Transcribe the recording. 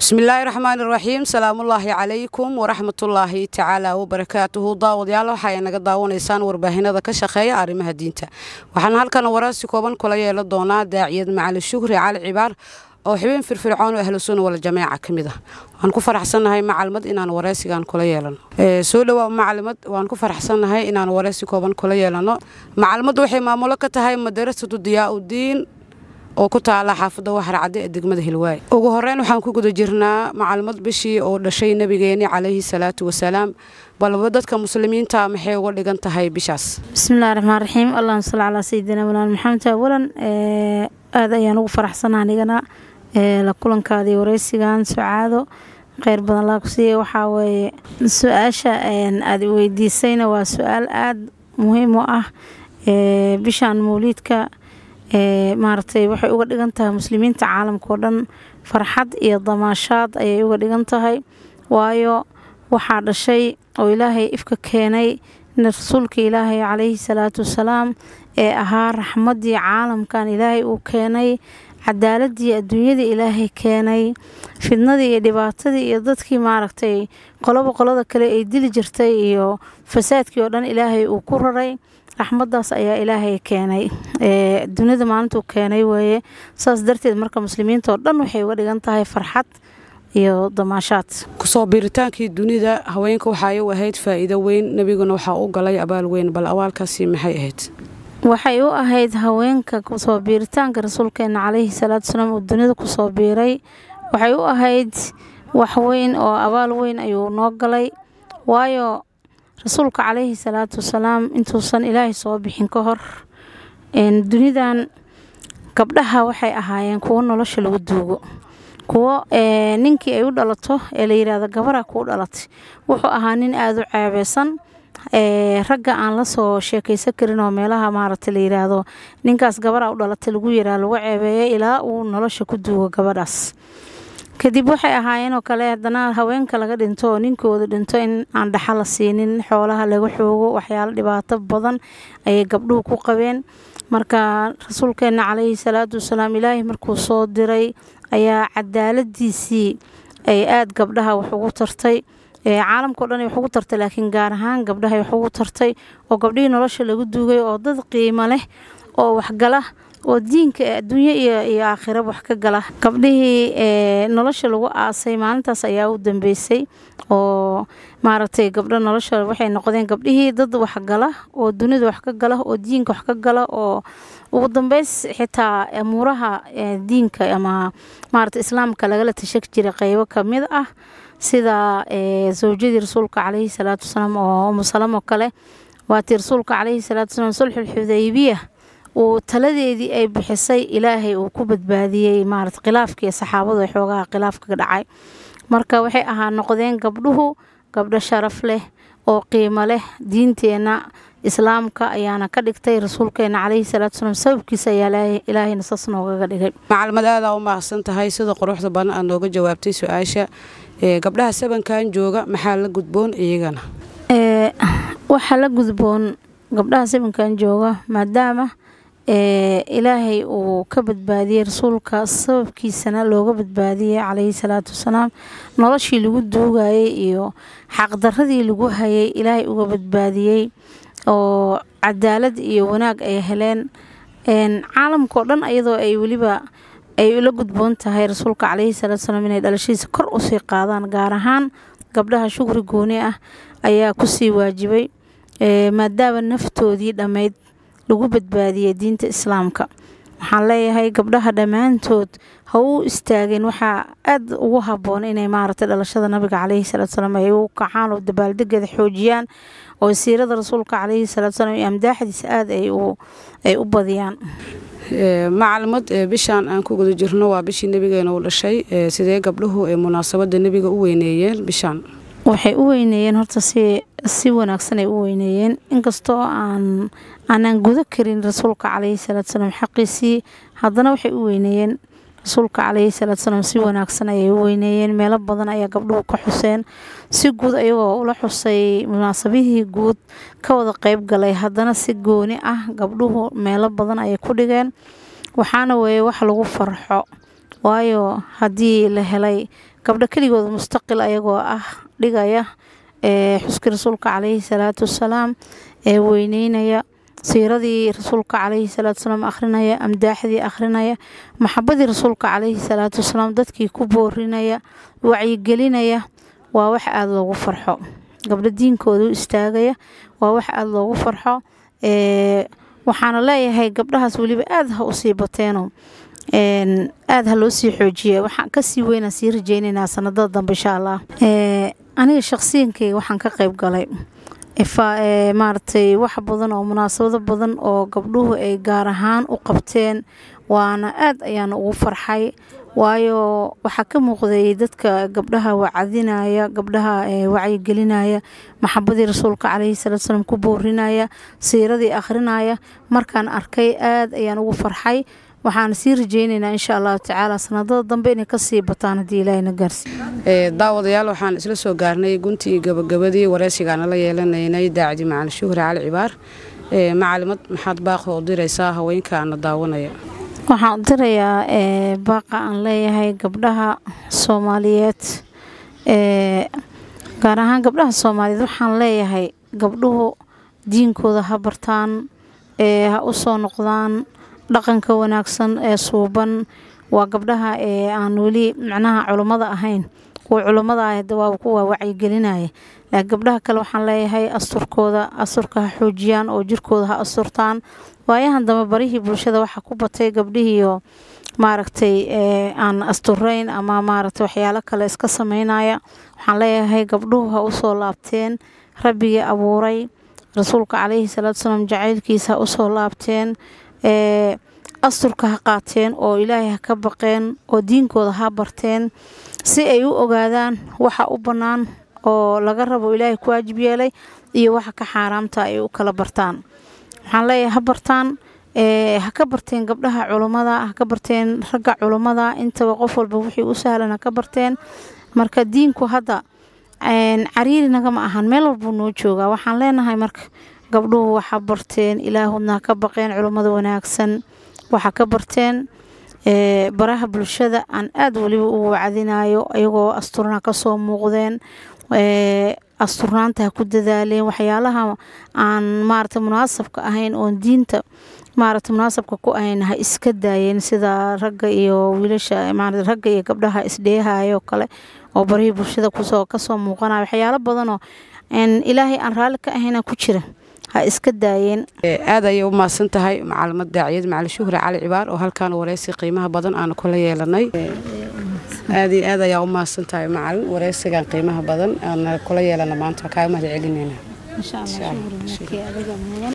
bismillaahi raxmaani raxiim salaamullaahi calaykum waraxmatullaahi tacaala wabarakaatuhu daawadayaal waxa ay naga daawanaysaan warbaahinada ka shaqeeya arrimaha diinta waxaan halkan wararsi kooban kula yeelan doonaa daaciyad macali shukri cali cibaar oo xubin firfircoon oo ahlu sunna wal jameeca ka mid ah waan ku faraxsannahay macalmad inaan waraysigan kula yeelano soo dhowaa macalimad waan ku faraxsannahay inaan waraysi kooban kula yeelano macalimadu waxay maamulo ka tahay madarasatu diyaa-udiin oo ku taala xaafadda waxarcadde ee degmada hilwaay ugu horeyn waxaan ku guda jirnaa macalimad bishii oo dhashay nabigeeni calayhi salaatu wasalaam balba dadka muslimiinta maxay uga dhigan tahay bishaas bismillahi raxmaan raxiim allahuma salli calaa sayidina mawlaana maxamed awalan aada ayaan ugu faraxsanaa anigana la kulankaadii wareysigan sucaado kheyr badan laa ku siiya waxaa weeye su-aasha aada weydiisayna waa su-aal aada muhiim u ah bishaan mawliidka maaragtay waxay uga dhigan tahay muslimiinta caalamka oo dhan farxad iyo damaashaad ayay uga dhigan tahay waayo waxaa dhashay oo ilaahay ifka keenay rasuulka ilaahay calayhi salaatu wasalaam ee ahaa raxmaddii caalamkan ilaahay uu keenay cadaaladii adduunyada ilaahay keenay fidnadii iyo dhibaatadii iyo dadkii maaragtay qoloba qolada kale ay dili jirtay iyo fasaadkii oo dhan ilaahay uu ku raray raxmadaas ayaa ilaahay keenay dunida maalintuu keenay weeye saas darteed marka muslimiinta oo dhan waxay uga dhigan tahay farxad iyo damaashaad kusoo biiritaankii dunida haweenka waxaay u ahayd faa'iido weyn nebiguna waxaa u galay abaal weyn bal abaalkaasi maxay ahayd waxay u ahayd haweenka kusoo biiritaanka rasuulkeena calayhi salaatu wasalaam uu dunida kusoo biiray waxay u ahayd wax weyn oo abaal weyn ayuu noo galay waayo rasuulka calayhi salaatu wasalaam intuusan ilaahay soo bixin ka hor dunidan gabdhaha waxay ahaayeen kuwo nolosha lagu duugo kuwo ninkii ay u dhalato ee la yidhaahdo gabaraa kuu dhalatay wuxuu ahaa nin aada u ceebeysan ragga aan la soo sheekaysan karin oo meelaha maaragta la yidhaahdo ninkaas gabaraa u dhalatay lagu yiraa lagu ceebeeyay ilaa uu nolosha ku duugo gabadhaas kadib waxay ahaayeen oo kale haddana haweenka laga dhinto oo ninkooda dhinto in aan dhaxa la siinin xoolaha laga xoogo waxyaalo dhibaato badan ayay gabdhuhu ku qabeen marka rasuulkeena calayhi salaatu wasalaam ilaahay markuu soo diray ayaa cadaaladiisii ay aada gabdhaha wax ugu tartay caalamkao dhan ay wax ugu tartay laakiin gaar ahaan gabdhahay wax ugu tartay oo gabdhihii nolosha lagu duugay oo dad qiimo leh oo waxgala oo diinka adduunyo iyo iyo aakhiraba wax ka gala gabdhihii nolosha lagu aasay maalintaas ayaa u dambeysay oo maaragtay gabdho nolosha waxay noqdeen gabdhihii dad waxgala oo dunida wax ka gala oo diinka wax ka gala oo ugu dambeys xitaa amuuraha diinka ama maarata islaamka lagala tashaki jiray qeybo kamid ah sida zawjadii rasuulka calayhi salaatu wasalaam oo umusalam oo kale waatii rasuulka calayhi salaatu wasalaam sulxul xudaybiya uu taladeedii ay bixisay ilaahay uu ku badbaadiyey maarata khilaafkii saxaabadu ay xoogaha khilaafka ka dhacay marka waxay ahaa noqdeen gabdhuhu gabdho sharaf leh oo qiimo leh diinteenna islaamka ayaana ka dhigtay rasuulkeena calayhi salaatu wasalaam sababkiisa ayaa ilaahayna saas noogaga dhigay macalimad aadaa u mahadsan tahay sida quruxda badan aad nooga jawaabtay su-aasha gabdhaha sabankan jooga maxaa la gudboon iyagana waxaa la gudboon gabdhaha sabankan jooga maadaama ilaahay uu ka badbaadiyey rasuulka sababkiisana looga badbaadiyey calayhi salaatu wasalaam noloshii lagu duugayay iyo xaqdaradii lagu hayay ilaahay uga badbaadiyey oo cadaalad iyo wanaag ay heleen caalamkao dhan iyadoo ay weliba ay ula gudboon tahay rasuulka calayhi salaatu wasalaam inay dhalashadiisa kor usii qaadaan gaar ahaan gabdhaha shukri gooni ah ayaa kusii waajibay maadaama naftoodii dhammayd lagu badbaadiyey diinta islaamka waxaan leeyahay gabdhaha dhammaantood ha u istaageen waxaa aada ugu habboon inay maaragtay dhalashada nabiga caleyhi salatu salaam ay u kacaan oo dabaaldegeeda xoojiyaan oo siirada rasuulka caleyhi salatu salaam iyo amdaaxdiisa aada ay u badiyaan macalimad bishaan aan ku guda jirno waa bishii nebigeena uu dhashay sidee gabdhuhu ee munaasabada nebiga u weyneeyeen bishaan waxay u weyneeyeen horta si si wanaagsan ay u weyneeyeen inkastoo aan aanaan guda karin rasuulka caleyhi salaatu salaam xaqiisii haddana waxay u weyneeyeen rasuulka caleyhi salaatu salaam si wanaagsan ayay u weyneeyeen meelo badan ayaa gabdhuhu ka xuseen si guud ayagoo ula xusay munaasabihii guud ka wada qeyb galay haddana si gooni ah gabdhuhu meelo badan ayay ku dhigeen waxaana weeye wax lagu farxo waayo haddii la helay gabdho keligooda mustaqil ayagoo ah dhigaya xuskii rasuulka calayhi salaatu wasalaam ee weyneynaya siiradii rasuulka calayhi salaatu wasalaam akhrinaya amdaaxdii akhrinaya maxabadii rasuulka calayhi salaatu wasalaam dadkii ku boorinaya wacyigelinaya waa wax aada loogu farxo gabdho diinkooda u istaagaya waa wax aada loogu farxo waxaana leeyahay gabdhahaas weliba aada ha usii bateeno aada ha loo sii xoojiya waxaan kasii weynaa sii rajeyneynaa sanadada dambe insha allah aniga shaqsiyankeyga waxaan ka qeyb galay maaragtay wax badan oo munaasabado badan oo gabdhuhu ay gaar ahaan u qabteen waana aada ayaana ugu farxay waayo waxaa ka muuqday dadka gabdhaha wacadinaya gabdhaha wacyigelinaya maxabadii rasuulka calayhi salaatu salaam ku boorinaya siiradii akhrinaya markaan arkay aada ayaan ugu farxay waxaan sii rajeyneynaa insha allahu tacaala sanadada dambe inay kasii bataan haddii ilaahayna gaarsi daawadayaal waxaan isla soo gaarnay guntii gabagabadii wareysigaana la yeelanaynay daacdi macalin shuhri cali cibaar macalimad maxaad baaqo u diraysaa haweenkaana daawanaya waxaan u dirayaa baaqa aan leeyahay gabdhaha soomaaliyeed gaar ahaan gabdhaha soomaaliyeed waxaan leeyahay gabdhuhu diinkooda ha bartaan ha u soo noqdaan dhaqanka wanaagsan ee suuban waa gabdhaha ee aan weli macnaha culummada ahayn kuwa culummada ah waa kuwa wacyigelinaya laakiin gabdhaha kale waxaan leeyahay asturkooda asturka ha xoojiyaan oo jirkooda ha asturtaan waayahan dambe barihii bulshada waxaa ku batay gabdhihiioo maaragtay aan asturayn ama maaragtay waxyaalo kale iska sameynaya waxaan leeyahay gabdhuhu ha usoo laabteen rabbigii abuuray rasuulka calayhi salaatu salaam jacaylkiisa ha usoo laabteen asturka ha qaateen oo ilaahay ha ka baqeen oo diinkooda ha barteen si ay u ogaadaan waxa u bannaan oo laga rabo ilaahay ku waajib yeelay iyo waxa ka xaaraamta ay u kala bartaan waxaan leeyahay ha bartaan ha ka barteen gabdhaha culummada ha ka barteen ragga culummada intaba qof walba wixii u sahlan ha ka barteen marka diinku hadda cariiri nagama ahan meel walbuu noo joogaa waxaan leenahay marka gabdhuhu waxa barteen ilaahudna ha ka baqeen culummada wanaagsan waxa ka barteen baraha bulshada aan aada weliba ugu wacdinayo iyagoo asturna kasoo muuqdeen asturnaanta ha ku dadaaleen waxyaalaha aan maarata munaasabka ahayn oon diinta maarata munaasabka ku ahayn ha iska daayeen sida ragga iyo wiilasha ragga iyo gabdhaha isdheehayo kale oo barihii bulshada kusoo kasoo muuqanayo waxyaalo badanoo ilaahay aan raalli ka ahayna ku jira ha iska daayeen aad ayay u mahadsan tahay macalimad daaciyad macalin shuhri cali cibaar oo halkaan wareysi qiimaha badan aanu kula yeelanay aad iyo aad ayaa u mahadsan tahay macalin wareysigan qiimaha badan aana kula yeelana maanta kaaga mahad celinayna